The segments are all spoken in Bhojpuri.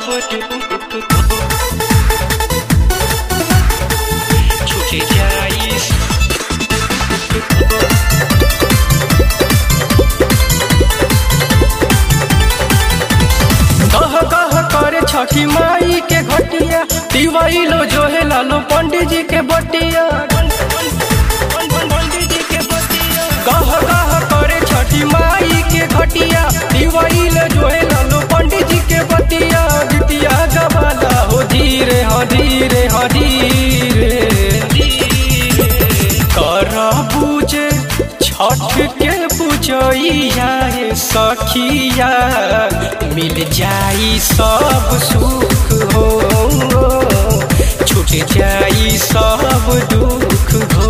छूटे जाई कह कह करे छठी माई के घटिया दिवाइलो जो है लालो पंडित जी के बटिया कह कह करे छठी माई के घटिया दिवाइलो जो है लालो पंडित जी के बटिया गीतिया गवाला हो धीरे हो धीरे हो धीरे कर पूजे छठ के पूजैया रे सखिया मिल जाई सब सुख हो छूट जाई सब दुख हो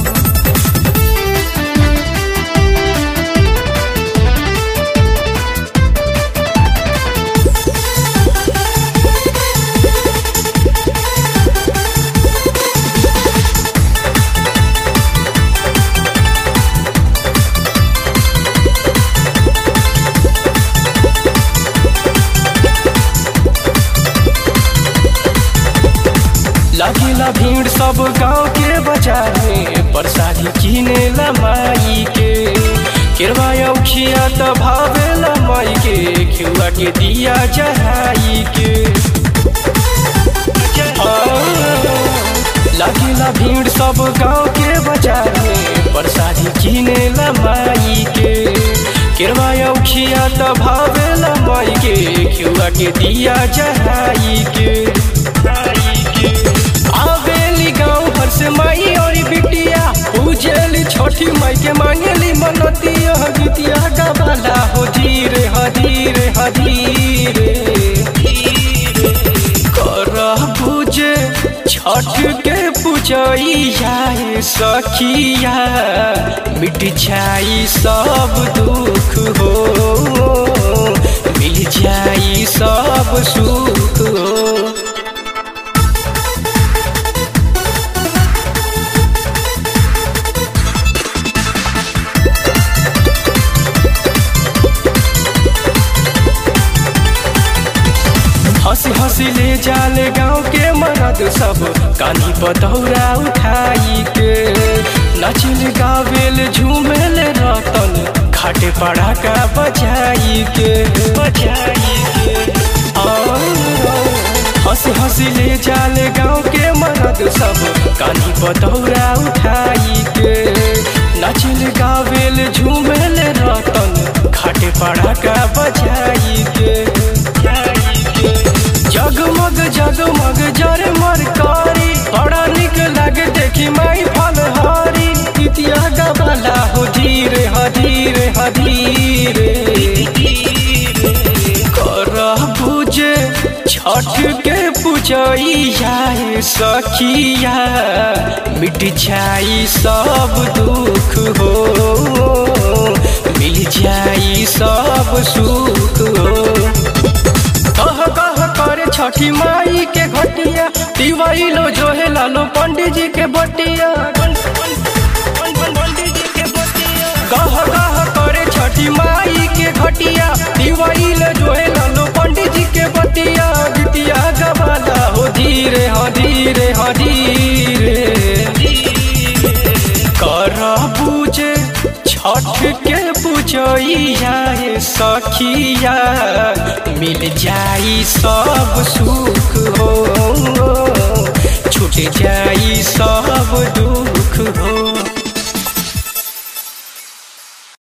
लगेला भीड़ सब गांव के बाजार में प्रसादी किने ला माई के केरवा उखिया त भावेला माई के खिउआ के दिया चढ़ाई के लगेला भीड़ सब गांव के बाजार में प्रसादी किने ला माई के केरवा उखिया त भावेला माई के खिउआ के दिया चढ़ाई के आवेली गाँव भर से माई और बिटिया पूजेली छोटी माई के मांगेली मनतिया गीतिया गवाला हो धीरे हो धीरे हो धीरे कर पूजे छठ के पूजैया रे सखिया मिट जाई सब दुख हो मिल जाई सब सुख हो हंसी हंसी ले जाले गाँव के मरद सब कानी पतौरा उठाई के नचिल गावेल झूमेल रतन खाटे पड़ाका बजाई के बजाई के हंसी हंसी ले जाले गाँव के मरद सब कानी पतौरा उठाई के नचिल गावेल झूमेल रतन खाटे पड़ाका बजाई के जगमग जगमग जरे मरकारी बड़ा निक लगे देखी माई फलहारी इतिया गवाला हो धीरे हो धीरे हो धीरे कर पूजे छठ के पूजैया रे सखिया मिट जाई सब दुख हो मिल जाई सब सुख हो कह कह करे छठी माई के घटिया दिवाइलो जो है लालो पंडित जी के बटिया कह कह करे छठी माई के घटिया दिवाइलो जो है लालो पंडित जी के बटिया गीतिया गवाला हो धीरे हो धीरे हो धीरे कर पूजे छठ के पूजैया रे सखिया मिल जाई सब सुख हो छूट जाई सब